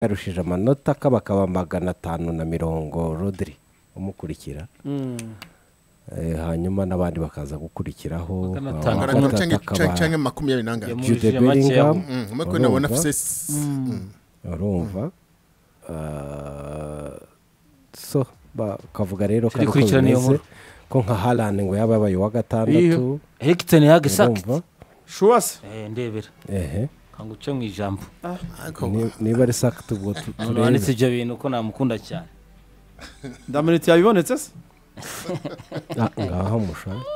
yarushije amanota kaba kaba magana atanu na mirongo rodiri umukurikira Eh, hanyuma n'abandi bakaza gukurikiraho Bakanatanga Ah, Angana batatu cyangwa- akaba- cyangwa- cyangwa makumyabiri n'angahe Jude Yamujije make Bellingham. aho. Mm, umwe kuri nabona Urumva? afise s- mm. urumva Ah, so bakavuga rero Turi ko kurikirana iyo bimeze, nkuru. ko nka harani ngo yaba yabaye uwa gatandatu hegiteni yagisakiti urumva shuwasi ndebera ehe nkangu uce mu ijambo Ariko Ni- niba ari sakiti ubwo tu- umuntu turebe. wanditse ibyo bintu ko namukunda cyane ndamuritse yabibonetse se Ah, ngaho mushake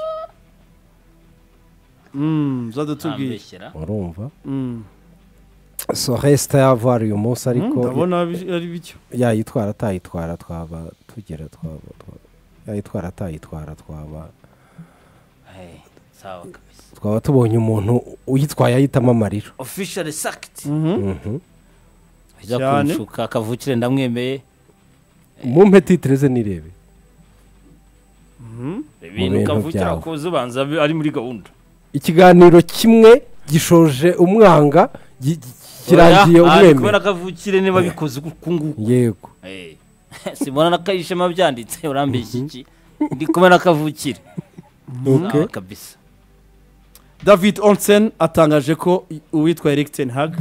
Mm, zadutubwiye ntambeshyera urumva Mm, so resita yavari uyu munsi ariko ndabona bi- ari bityo yayitwara atayitwara twaba tugera twaba twa- yayitwara atayitwara twaba Eh, sawa kabisa twaba tubonye umuntu uyitwaye ayitamo amarira official sakiti Mhm. Mhm. ajya Cyane. kunshuka akavukire ndamwemeye mumpe titireze nirebe ibintu bintu ukavukira byawe. kuza ubanza bi- ari muri gahunda ikiganiro kimwe gishoje umwanga gi- gi- kirangiye Oya, ari kubera umwemere ko avukire niba bikoze uku nguku yego Eh, simona na kayishema byanditse urambeshya iki ndi kumwe na kavukire Ok. Sawa kabisa david onsen atangaje ko i- uwitwa eric ten hag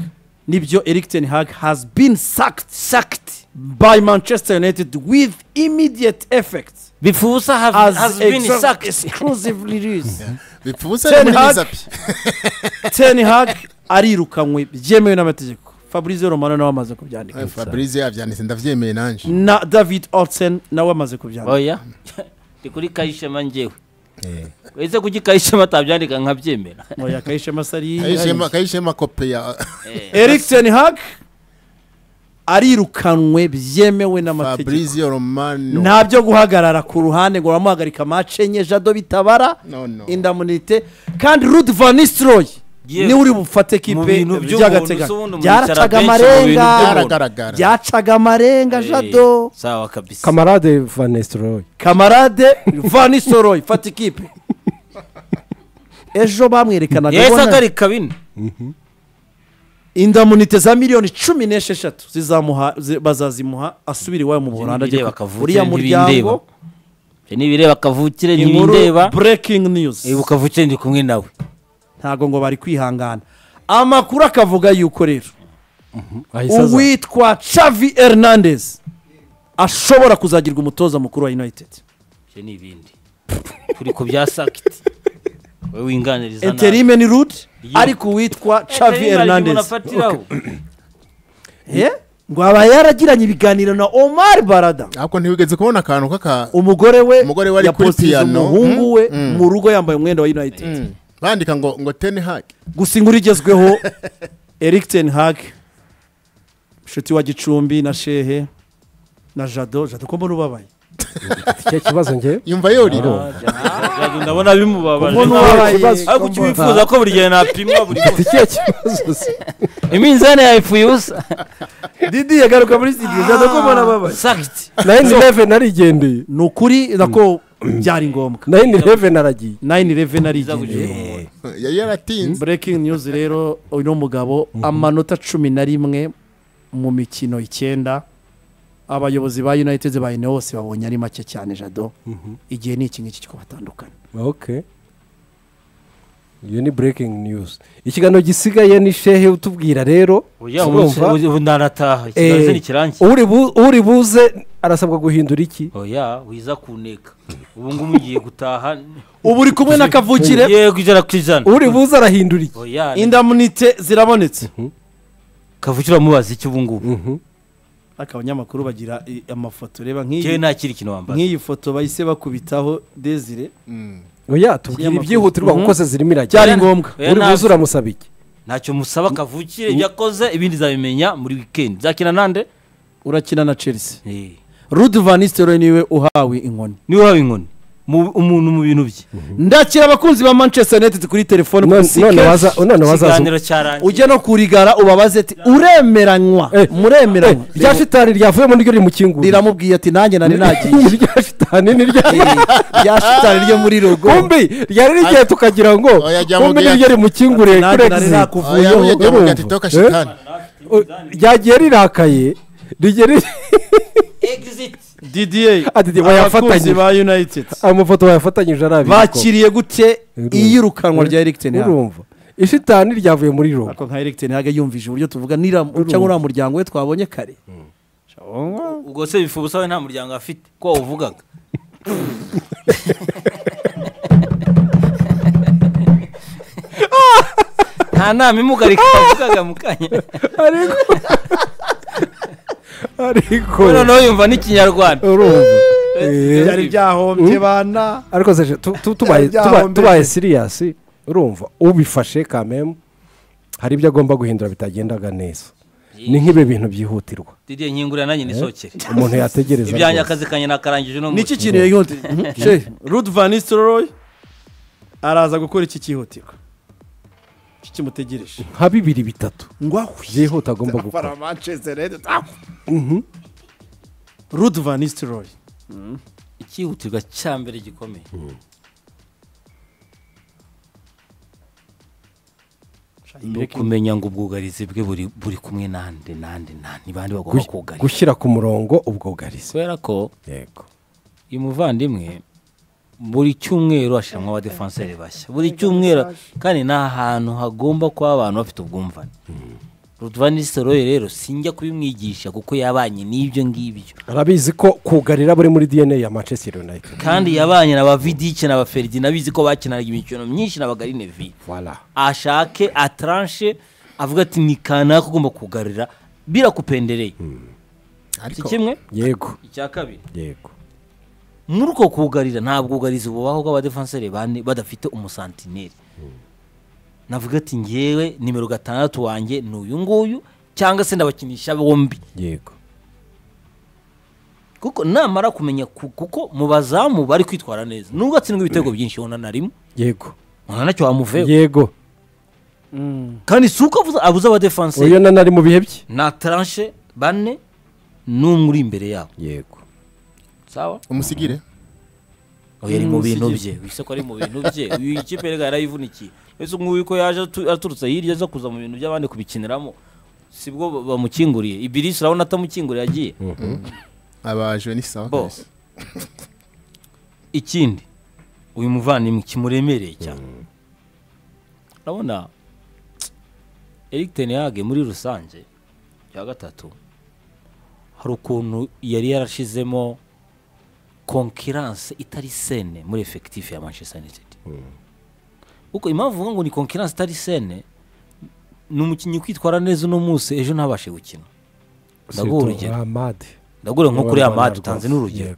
nibyo eric ten hag has been sacked sacked by manchester united with immediate effect bipfa ubusa have- as has been exa- sacked exclusively used bipfa ubusa Ten ari muri Hag. zapi ten hag arirukanywe byemewe n'amategeko fabrice romano nawe amaze kubyandika fabrice yabyanditse ndabyemeye nanjye na david olsen nawe amaze kubyandika oya ndi kuri kayishema njyewe Eh. wese kuki kayishema atabyandika nkabyemera oya kayishema sari Kayishema- kayishema kope ya eric ten hag arirukanwe byemewe n'amategeko fabrice romano nta byo guhagarara ku ruhande ngo uramuhagarika mace enye jado bitabara No, no. indamunite kandi rud vanistroy Yewe. niwe uri bufate Mu kipe bintu by'ubuntu, si ubundi by'agateganyo umuntu byaracaga yicara benshi mu bintu amarenga by'ubuntu. byaragaragara byacaga amarenga Eh, jado sawa kabisa kamarade vanesitoroyi kamarade vanistroy fata ikipe ejo bamwerekanaga yahise ubona- agarika bine indamunite za miliyoni cumi n'esheshatu zizamuha zi- bazazimuha asubire iwawe mu buholanda Nibireba ajye ku- kavukire, uriya ntibindeba. muryango Ibyo nibireba kavukire inkuru ntibindeba breaking news ibuka kavukire ndi kumwe nawe ntabwo ngo bari kwihangana amakuru akavuga yuko rero uwitwa chavi hernandez ashobora kuzagirwa umutoza mukuru wa united ibyo ni ibindi turi ku bya sakiti wowe winganiriza enterime ni rude Yo. ariko uwitwa chavi hernandez afatiraho Eh? ngo aba yaragiranye ibiganiro na omar barada ariko ntiwigeze kubona akantu k'aka umugore we Umugore we ari kuri yapositije piano. umuhungu we Mm, mm. mu rugo yambaye umwenda wa united Mm. bandika ngo ngo ten hag gusa inkuru igezweho eric ten hag inshuti wa gicumbi na shehe na jado jado ko mbona ubabaye icyo kibazo njye yumva yorira ndabona bimubabaje Kuko nawe. nuwabaye- ariko icyo bifuza ko buri gihe napimwa buri munsi icyo kibazo se iminzani yawe ipfuye ubusa didi yagaruka muri studio jado ko mbona ababaye sakiti nayini reveni arigendeye ni ukuri nako byari ngombwa nayini reveni aragiye nayini reven Iza arigendeye gucika umuntu. yari yaratinze breaking news rero uno mugabo amanota cumi na rimwe mu mikino icyenda abayobozi ba united ba hose babonye ari make cyane jado igihe ni iki ngiki kikabatandukana ok iyo ni burekingi niyuzi ikiganiro gisigaye ni shehe utubwira rero oya urumva? ubu- ubu ndanataha ikiganza Eh, ntikirangiye uri bu- uri buze arasabwa guhindura iki oya wiza kuneka ubu ngubu ugiye gutaha ubu uri kumwe na kavukire yego ijana ku ijana uri buze arahindura iki oya indamunite zirabonetse kavukira mubaza iki ubu ngubu Mhm. ariko abanyamakuru bagira i- amafoto reba njyewe nk'iyi nta kindi kintu wambaza nk'iyi foto bahise bakubitaho desire oya tubwira Kinyamakuru. ibyihutirwa kuko se zirimo byari irajya ngombwa Oya, uri ntabwo. buze uramusaba iki ntacyo musaba kavukire yakoze ibindi zabimenya muri wikendi zakina nande urakina na chelsea Eh, rudu vanisitero niwe uhawe inkoni niwe waba inkoni mu- umuntu mu bintu bye ndakira abakunzi ba manchester united kuri telefone none kuri sike none waza none waza ikiganiro cyarangiye ujya no kurigara ubabaze ati uremeranywa Eh, muremeranywa rya shitani ryavuyemo niryo rimukingurira riramubwiye ati nanjye nari nagiye rya shitani niryo rya shitani ryo muri rogo kumbi ryari rigiye tukagira ngo Oya, jya kumbi mubwira- niryo rimukinguriye kuri Ati, nanjye nari exit nakuvuyeho. Oya, oya, jya mubwira ati, Urumva? toka Eh? shitani. O- ryagiye rirakaye rigiye ri- egiziti didiye Ati, abakunzi bayafatanyije. ba united amafoto bayafatanyije ari abiri bakiriye gute Urumva. iyirukanwa rya eric ten Hag? urumva ishitani ryavuye muri rogo ariko nka eric ten Hag yumvise uburyo tuvuga nira cyangwa uriya muryango we twabonye kare ubwo se bifu ubusabe nta muryango afite ko wawuvugaga nta nama imugarika wavugaga mu kanya ariko ariko noneho yumva n'ikinyarwanda urumva Eh. byari byahombye bana ariko se tu- tu- tubaye- Byaho tuba- mbere. tubaye siriyasi urumva ubifashe kamemu hari ibyo agomba guhindura bitagendaga neza ni nk'ibi bintu byihutirwa didiye nkingurira nanjye nisokere umuntu yategereza ibyanjye rwose. akazi kanye nakarangije uno munsi niki kintu yihuta she ruth van nistelrooy araza gukora iki cyihutirwa iki kimutegereje nka bibiri bitatu ngo ahwe byihuta agomba gukora para manchester united ahwe ruth van nistelrooy icyihutirwa cya mbere gikomeye ni ukumenya ngo ubwugarizi bwe buri buri kumwe n'andi n'andi n'andi ni bandi bagomba Gu- kugarira gushyira ku murongo ubwugarizi kubera ko yego uyu muvandimwe buri cyumweru ashyiramo abadefanseri bashya buri cyumweru kandi ni ahantu hagomba kuba abantu bafite ubwumvane rutvanisoroye rero sinjya kubimwigisha kuko yabanye n'ibyo ngibyo arabizi ko kugarira buri muri dna ya manchester united kandi yabanye na ba vidike na ba feridi nabizi ko bakinanaga imikino myinshi na ba garinevi Voilà. ashake ataranshe avuga ati ni kanaka ugomba kugarira birakupendereye si kimwe yego icya kabiri yego muri uko kugarira nta bwugarizi bubaho bw'abadefanseri bane badafite umusantineri navuga ati ngewe nimero gatandatu wanjye ni uyu nguyu cyangwa se ndabakinisha bombi yego kuko namara kumenya ku- kuko mu bazamu bari kwitwara neza nubwo atsindwa ibitego byinshi ubona na rimwe yego ubona ntacyo wamuveho yego kandi si uko abuza- abuze abadefanseri uyu na nari mu bihe bye na taranshe bane n'umwe uri imbere yabo yego sawa umusigire uyu ari mu bintu bye wese ko ari mu bintu bye uyu ikipe rega yarayivunikiye ese nguyu ko yaje atu- aturutse hirya aza kuza mu bintu by'abandi kubikiniramo sibwo ba- bamukinguriye ibirisi urabona atamukinguriye agiye abaje ni sawa Bo. kabisa. ikindi uyu muvandimwe kimuremereye cyane urabona Eric Tenehage muri rusange ya gatatu hari ukuntu yari yarashizemo konkiranse itari sene muri efekitifu ya Manchester United kuko impamvu uvuga ngo ni konkiranse itari sene ni umukinnyi kwitwara neza uno munsi ejo ntabashe gukina ndaguha urugero amade ndaguha nko kuri amadi utanze n'urugero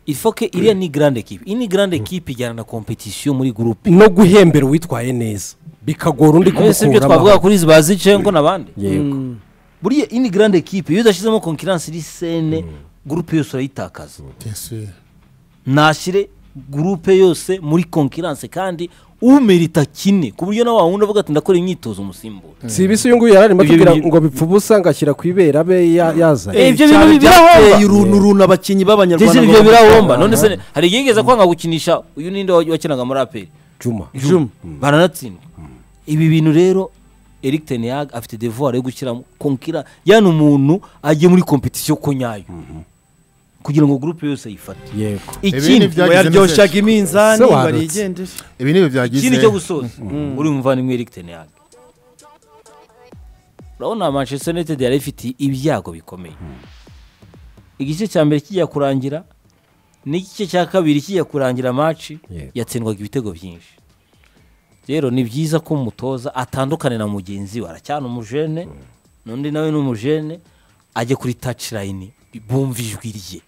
ifoke iriya ni grande ekipe iyi ni grande ekipe ijyana na kompetisiyo muri gurupe no guhembera uwitwaye neza bikagora undi mbese ibyo twavuga kuri izi bazi cengo n'abandi yego buriya iyi ni grande ekipe iyo udashyizemo konkiransi iri sene gurupe yose urayitakaza Bien sûr. nashyire gurupe yose muri konkiransi kandi umerita kine ku buryo nawe wawundi avuga ati ndakora imyitozo umusimbura si ibisi uyu nguyu yari arimo Ibyo atubwira bintu- ngo bipfa ubusa ngo ashyira ku ibera abe ya- yazanye Eh, ibyo bintu byateye birahomba. uruntu uruntu abakinnyi b'abanyarwanda ndetse ibyo bagomba birahomba none se hari igihe yigeze kwanga gukinisha uyu ninde wa- wakinaga muri aperi juma Juma. baranatsindwa ibi bintu rero eric tenehag afite devoir yo gushyiramo konkira yani umuntu ajye muri kompetisiyo ko nyayo kugira ngo gurupe yose ayifate yego Ibi ni ikindi bya- ngo yaryoshyaga iminzani Se warutse. barigendere ibi ni ibyo byagize ikindi cyo gusoza uri umuvandimwe eric tenehag urabona manchester united yari ifite ibyago bikomeye igice cya mbere kijya kurangira n'igice cya kabiri kijya kurangira maci Yego. yatsindwaga ibitego byinshi rero ni byiza ko umutoza atandukane na mugenzi we aracyana umujene n'undi nawe ni umujene ajya kuri tacirayini bumva ijwi rye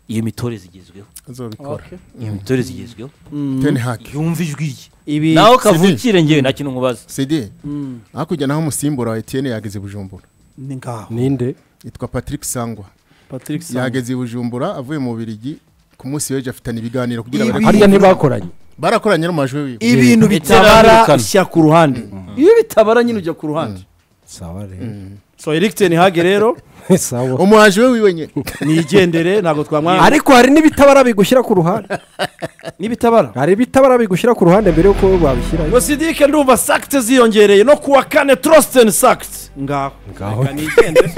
iyo mitoreze igezweho azobikora iyo mitoreze igezweho ten haki yumva ijwi rye ibi nawe kavukire ngewe nta kintu nkubaza cd hakurya naho umusimbura wa etienne yageze i bujumbura ni ngaho ninde yitwa patrick sangwa patrick Sangwa. yageze i bujumbura avuye mu birigi ku munsi w'ejo afitanye ibiganiro kugira Ibi- barebe hariya ntibakoranye barakoranye n'amajwi wiwe ibintu bitabara Bitaramvikana. shyira ku ruhande iyo bitabara nyine ujya ku ruhande sawa rero so eric ten hage rero sawa umuhanzi we wiwe nyine nigendere ntabwo twamwanga ariko hari n'ibitabara bigushyira ku ruhande n'ibitabara hari ibitabara bigushyira ku ruhande mbere y'uko wabishyira ngo sidike ndumva sakite ziyongereye no ku wa kane torositeni sakite ngaho ngaho reka nigendere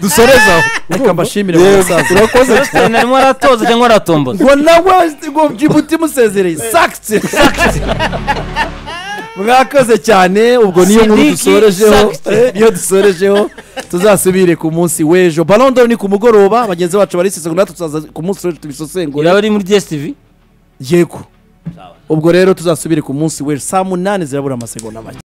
dusoreza aho reka mbashimire urakoze Einstein arimo aratoza cyangwa aratomboza ngo nawe ngo jibuti musezereye sakite mwakoze cyane ubwo niyo nkuru Sidiki dusorejeho Sakite. eh, niyo dusorejeho tuzasubire ku munsi w'ejo balondoro ni ku mugoroba bagenzi bacu barisesengura natwe tuzaza ku munsi w'ejo tubisesengura iraba ari muri dstv yego ubwo rero tuzasubire ku munsi w'ejo saa munani zirabura amasegonda make